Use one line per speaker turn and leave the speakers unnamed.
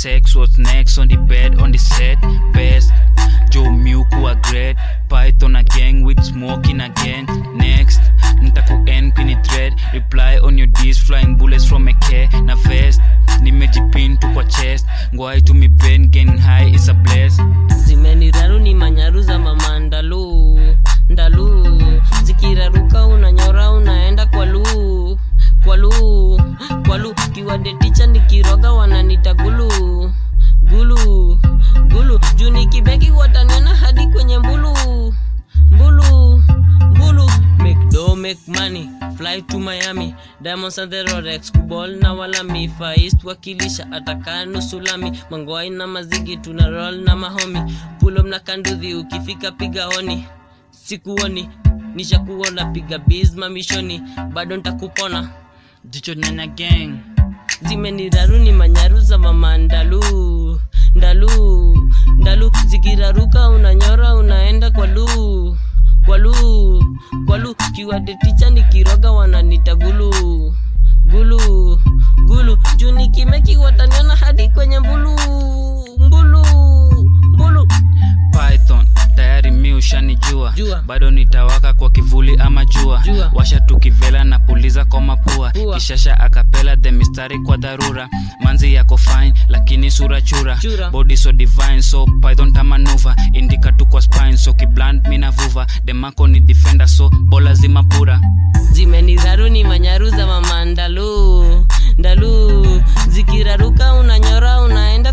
sex what's next on the bed on the set best joe miuku a great python a gang with smoking again next ntaku end kini thread reply on your dis flying bullets from a care na vest nimejipin tu kwa chest ngwai to me brain getting high is a bless
zimeniraru ni manyaru za mama ndalu ndalu zikiraruka unanyora unaenda kwa lu kwa lu kwa lu kiwade ticha nikiroga wananita gulu gulu gulu juu nikibeki wataniona hadi kwenye mbulu mbulu mbulu make do make money fly to miami diamonds and the rolex kubol na walami faist wakilisha atakaa nusu lami mangwai na mazigi tuna roll na mahomi pulom na kanduthi ukifika piga honi sikuoni nishakuona piga biz mamishoni bado ntakupona
jicho nyanya gang
zimeniraru ni manyaru za mama ndalu ndalu ndalu zikiraruka unanyora unaenda kwa lu kwa lu kwa lu kiwade ticha nikiroga wananita gulu gulu gulu juu nikimeki wataniona hadi kwenye mbulu mbulu mbulu
python tayari mi ushanijua
Jua.
bado nitawaka kwa kivuli ama jua,
Jua.
washa tukivela na puliza kwa mapua
Pua.
kishasha akapela the mistari kwa dharura manzi yako fine lakini sura chura,
Chura.
body so divine so python tamanuva indika tu kwa spine so kibland mina vuva demako ni defender so bola zima pura
zimeniraru ni manyaru za mama ndalu ndalu zikiraruka unanyora unaenda